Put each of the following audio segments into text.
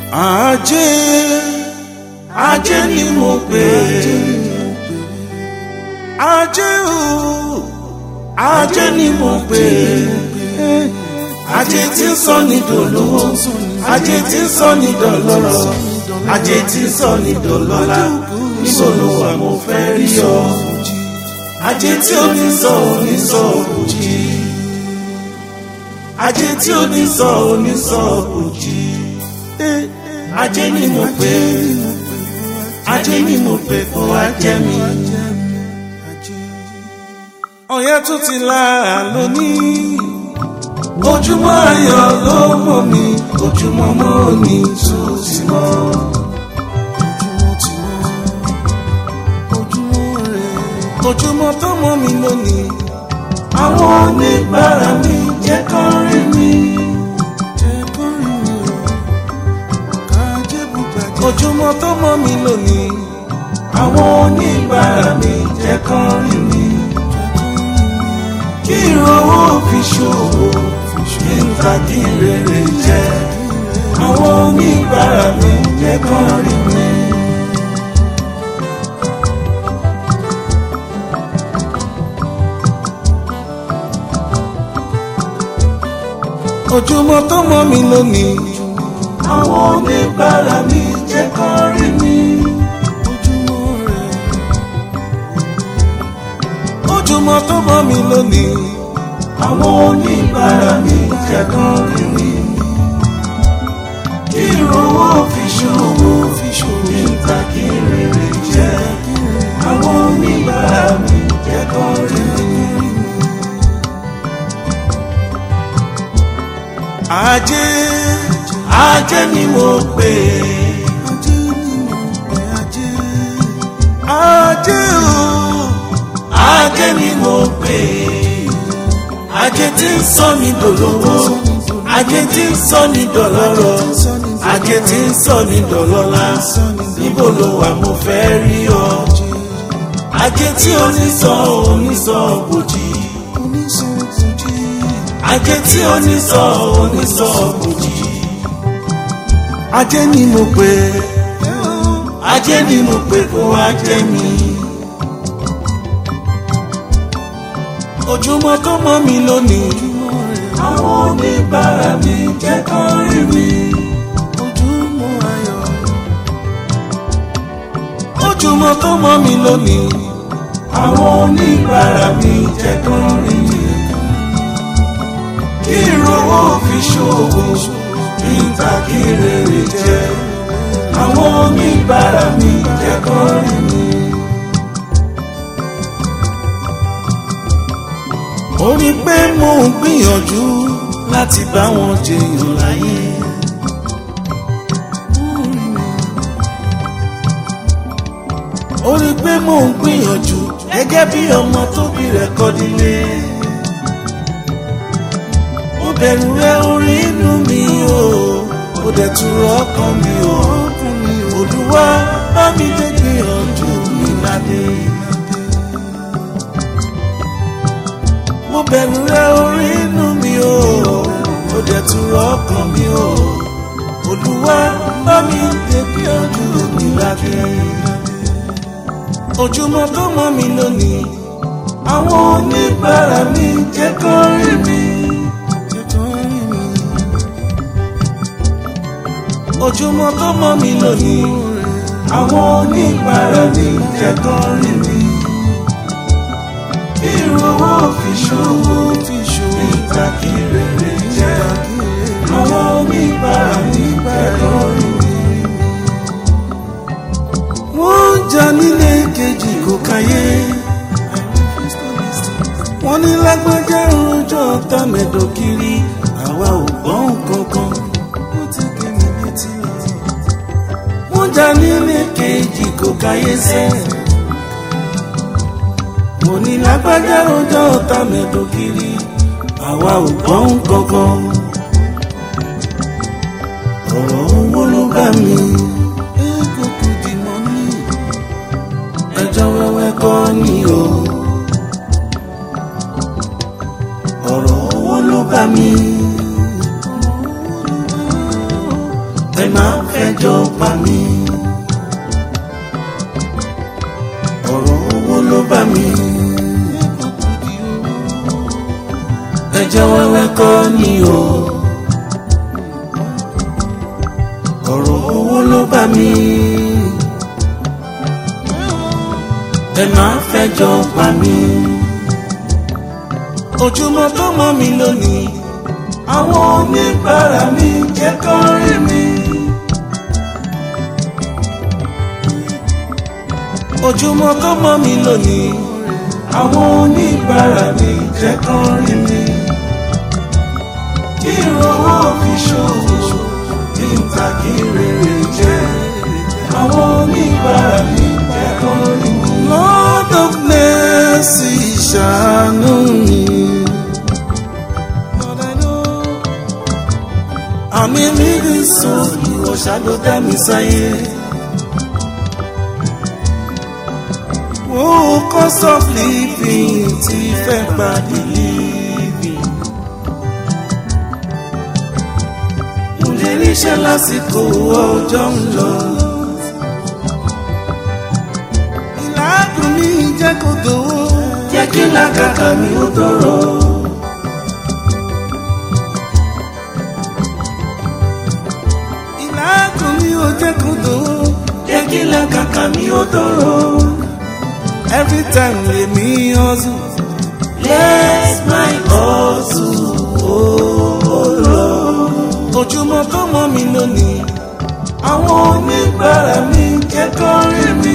ajé ajé ni mo pè ajé o ajé ni mo pè ajé tí ń sọ ní dòlówó ajé tí ń sọ ní dọlọ́rọ̀ ajé tí ń sọ ní dọlọ́lá níbo ló wà mo fẹ́ rí ọ ajé tí ó ní sọ ò ní sọ òjì ajé tí ó ní sọ ò ní sọ òjì ajé ni mo pè ajé ni mo pè kó wá jẹ mi. ọ̀yẹ́ tún ti lára lónìí ojúmọ́ ayọ̀ ló mọ̀ mí ojúmọ́ mọ́ ní tún ti mọ́. ojúmọ́ tó mọ́ mi lónìí àwọn oníbàárà mi jẹ́ kán rí mi. ojúmọ́ tó mọ́ mi lónìí àwọn oníbàárà mi jẹ́ kán rí mi. kí ìrànwọ́ fi ṣòwò kí n ta kí rere jẹ́ àwọn oníbàárà mi jẹ́ kán rí mi. ojúmọ́ tó mọ́ mi lónìí àwọn oníbàárà mi jẹ́ kán rí mi. ojúmọ́ tó mọ́ mi lónìí àwọn oníbàárà mi jẹ́ kán rí mi. kí ìrànwọ́ fi ṣòwò fi ṣòwò níta kí rere jẹ́ àwọn oníbàárà mi jẹ́ kán rí mi. ajé ajé ni mo pè ajé o ajé ni mo pè ajé tí ń sọ ní dòlówó ajé tí ń sọ ní dọlọ́rọ̀ ajé tí ń sọ ní dọlọ́lá níbo ló wà mo fẹ́ rí ọ ajé tí onísọ onísọ bòjì ajé tí onísọ onísọ bòjì ajé ni mo pè ajé ni mo pè kó wá jẹ mi. ojúmọ́ tó mọ́ mi lónìí àwọn oníbàárà mi jẹ́ kán rí mi. ojúmọ́ ayọ̀. ojúmọ́ tó mọ́ mi lónìí àwọn oníbàárà mi jẹ́ kán rí mi. kí ìrànwọ́ fi ṣòwò kí n ta kí rere jẹ́ àwọn oníbàárà mi jẹ́ kán rí mi. ó rí pé mò ń gbìyànjú láti bá wọn jẹyàn láyé. ó rí pé mò ń gbìyànjú gẹ́gẹ́ bí ọmọ tóbi rẹ̀ kọ́ nílé. ó bẹ̀rù rẹ orí inú mi o ó dẹ̀ tún rọ ọkàn mi o olúwa bá mi lè gbìyànjú mi ládé. mo bẹ̀rù rẹ orí inú mi o ó dẹ̀ tún rọ ọkàn mi o olúwa bá mi lè gbìyànjú mi ládé. ojúmọ́ tó mọ́ mi lónìí àwọn oníbàárà mi jẹ́ kán rí mi. ojúmọ́ tó mọ́ mi lónìí àwọn oníbàárà mi jẹ́ kán rí mi ìrànwọ́ fi ṣòwò fi ṣòwò ìtàkì rere jẹ́ àwọn oníbàárà nígbà lórí mi. wọ́n jà nílé kejì kò káyé wọ́n ní lágbájá rojọ́ tàmẹ̀dọ̀ kiri àwa ò gbọ́n kankan ó ti gé mi létí. wọ́n jà nílé kejì kò káyé sẹ́ẹ̀ mo ní lágbájá ọjọ́ ọ̀tá mẹ́tò kiri àwa ò gbọ́n kankan. ọ̀rọ̀ owó ló bá mi. ego kò di mọ́ ní. ẹjọ́ wẹ́wẹ́ kọ́ ni o. ọ̀rọ̀ owó ló bá mi. ẹ máa fẹjọ́ pa mí. ọ̀rọ̀ owó ló bá mi. ẹjọ́ wẹ́wẹ́ kọ́ ni o. ọ̀rọ̀ owó ló bá mi. ẹ máa fẹjọ́ pa mí. ojúmọ́ tó mọ́ mi lónìí àwọn oníbàárà mi jẹ́ kán rí mi. ojúmọ́ tó mọ́ mi lónìí àwọn oníbàárà mi jẹ́ kán rí mi. kí ìrànwọ́ fi ṣòwò kí n ta kí rere jẹ́ àwọn oníbàárà mi jẹ́ kán rí mi. Lord of mercy ṣàánú mi. Lord, I know àmì mi rí sùn ìwọ ṣáàdó dá mi sáyé. Wo cost of living ti fẹ́ gba delivery. Mo lè ríṣẹ́ lásìkò ọjọ́ ń lọ. Ìlàkùn mi jẹ́ kó dòwó. Jẹ́ kí làkàkà mi ó tọrọ. ìlàkùn mi ò jẹ́ kó dòwó. jẹ́ kí làkàkà mi ó tọrọ. every time lèmi hustle. let my hustle ó lọ. ojúmọ́ tó mọ́ mi lónìí. àwọn oníbàárà mi jẹ́ kó rí mi.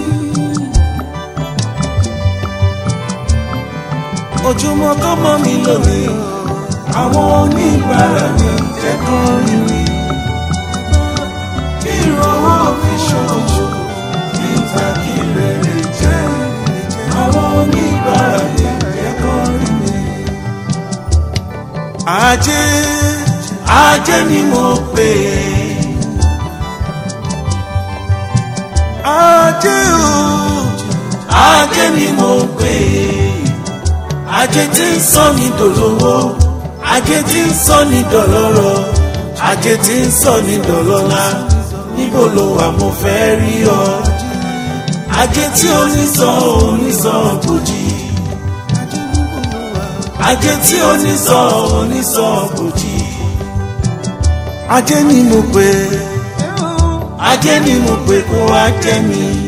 ojúmọ́ tó mọ́ mi lónìí. àwọn oníbàárà mi jẹ́ kó rí mi ìrànwọ́ fi ṣoṣo níta kí rere jẹ́ àwọn oníbàárà lè kẹ́kọ̀ọ́ rí mi. ajé ajé ni mo pè é ajé o ajé ni mo pè é ajé tí ń sọ ní dòlówó ajé tí ń sọ ní dọ̀lọ́rọ̀ ajé tí ń sọ ní dọ̀lọ́lá níbo ló wà mo fẹ́ rí ọ. ajé tí ó ní sọ òní sọ bòjì. ajé tí ó ní sọ òní sọ bòjì. ajé ni mo pè ajé ni mo pè kó wá jẹ mi.